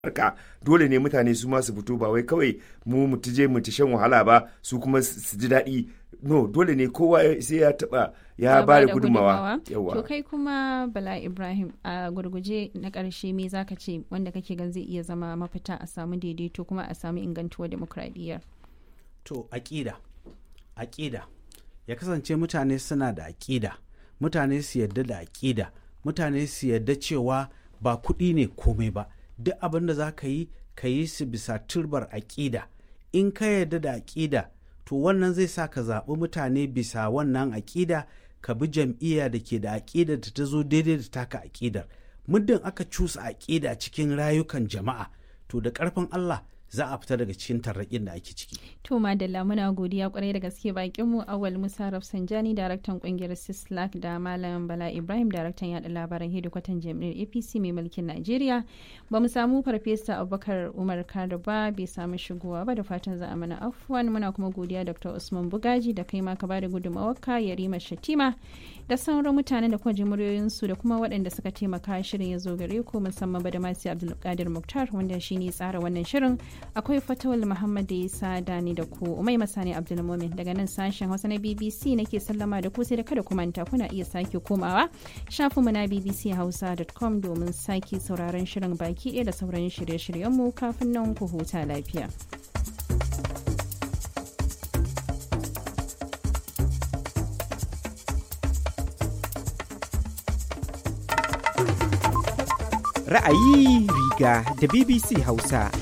harka dole ne mutane su ma su fito ba wai kawai mu mu je mu ta shan wahala ba su kuma su ji daɗi no dole ne kowa sai ya taba ya ba da gudunmawa to kai kuma bala ibrahim a gurguje na ƙarshe me zaka ce wanda kake gan zai iya zama mafita a samu daidaito kuma a samu ingantuwar demokradiyyar to aƙida aƙida ya kasance mutane suna da aƙida mutane su yarda da aƙida mutane su yarda cewa ba kuɗi ne komai ba duk abin da za ka yi ka yi su bisa turbar aƙida in ka yarda da aƙida to wannan zai sa ka zaɓi mutane bisa wannan aƙida ka bi jam'iyya da ke da aƙidar da ta zo daidai da taka aƙidar muddin aka cusa aƙida cikin rayukan jama'a to da ƙarfin Allah za a fita daga cikin tarraƙin da ake ciki. To Madalla muna godiya kwarai da gaske bakin mu Awal Musa Rafsanjani daraktan kungiyar Sislak da Malam Bala Ibrahim daraktan yada labaran hedikwatan jami'ar APC mai mulkin Najeriya. Ba mu samu farfesa Abubakar Umar Kado ba bai samu shigowa ba da fatan za a mana afwan muna kuma godiya Dr. Usman Bugaji da kai ma ka bada gudunmawarka Yarima Shatima da sauran mutanen da kuma ji muryoyinsu da kuma waɗanda suka taimaka shirin ya zo gare ku musamman ba da masu Abdulkadir Muktar wanda shine tsara wannan shirin akwai fatawal muhammad da isa dani da ku umai masani abdulmumin daga nan sashen hausa na bbc nake sallama da ku sai da kada ku manta kuna iya sake komawa shafinmu na bbchausa.com domin sake sauraron shirin baki ɗaya da sauran shirye-shiryenmu kafin nan ku huta lafiya. Ra'ayi riga da BBC Hausa.